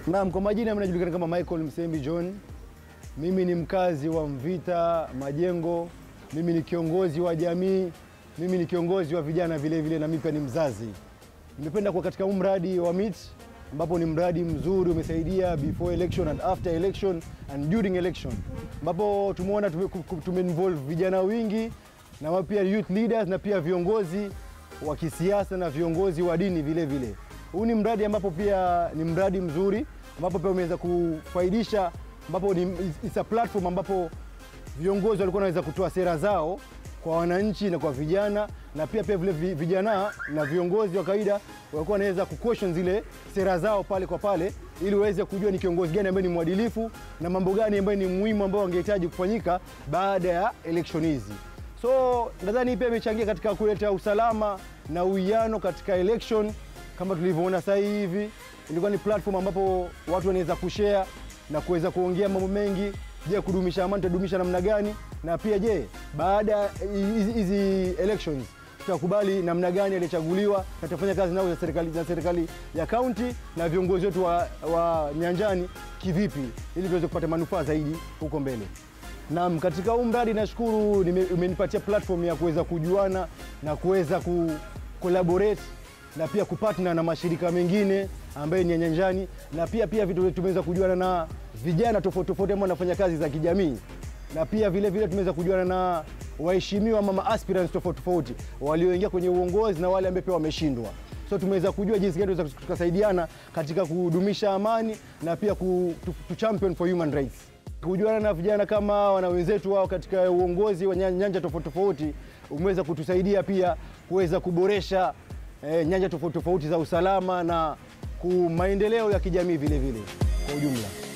Naam, kwa majina mimi najulikana kama Michael Msembi John. Mimi ni mkazi wa Mvita Majengo. Mimi ni kiongozi wa jamii. Mimi ni kiongozi wa vijana vile vile, na mimi pia ni mzazi. Nimependa kuwa katika huu mradi wa MIT ambapo ni mradi mzuri, umesaidia before election and after election and during election, ambapo tumeona tume, tume involve vijana wingi na pia youth leaders na pia viongozi wa kisiasa na viongozi wa dini vile vile. Huu ni mradi ambapo pia ni mradi mzuri ambapo pia umeweza kufaidisha, ambapo ni it's a platform ambapo viongozi walikuwa wanaweza kutoa sera zao kwa wananchi na kwa vijana, na pia pia vile vijana na viongozi wa kawaida walikuwa wanaweza kuquestion zile sera zao pale kwa pale, ili waweze kujua ni kiongozi gani ambaye ni mwadilifu na mambo gani ambayo ni muhimu ambayo wangehitaji kufanyika baada ya election hizi. So nadhani pia imechangia katika kuleta usalama na uwiano katika election kama tulivyoona sasa hivi. Ilikuwa ni platform ambapo watu wanaweza kushare na kuweza kuongea mambo mengi. Je, kudumisha amani tutadumisha namna gani? Na pia je, baada ya hizi elections tutakubali namna gani aliyechaguliwa na tutafanya kazi nao na serikali, na serikali ya kaunti na viongozi wetu wa, wa nyanjani kivipi, ili tuweze kupata manufaa zaidi huko mbele. Naam, katika huu mradi nashukuru umenipatia platform ya kuweza kujuana na kuweza ku collaborate na pia kupatna na mashirika mengine ambayo ni ya nyanjani, na pia pia vitu tumeweza kujuana na vijana tofauti tofauti ambao wanafanya kazi za kijamii, na pia vile vile tumeweza kujuana na waheshimiwa ama aspirants tofauti tofauti walioingia kwenye uongozi na wale ambao pia wameshindwa. So tumeweza kujua jinsi gani tunaweza tukasaidiana katika kudumisha amani na pia ku, to, to champion for human rights. Kujuana na vijana kama wana wenzetu wao katika uongozi wa nyanja tofauti tofauti umeweza kutusaidia pia kuweza kuboresha eh, nyanja tofauti tofauti za usalama na maendeleo ya kijamii vile vile kwa ujumla.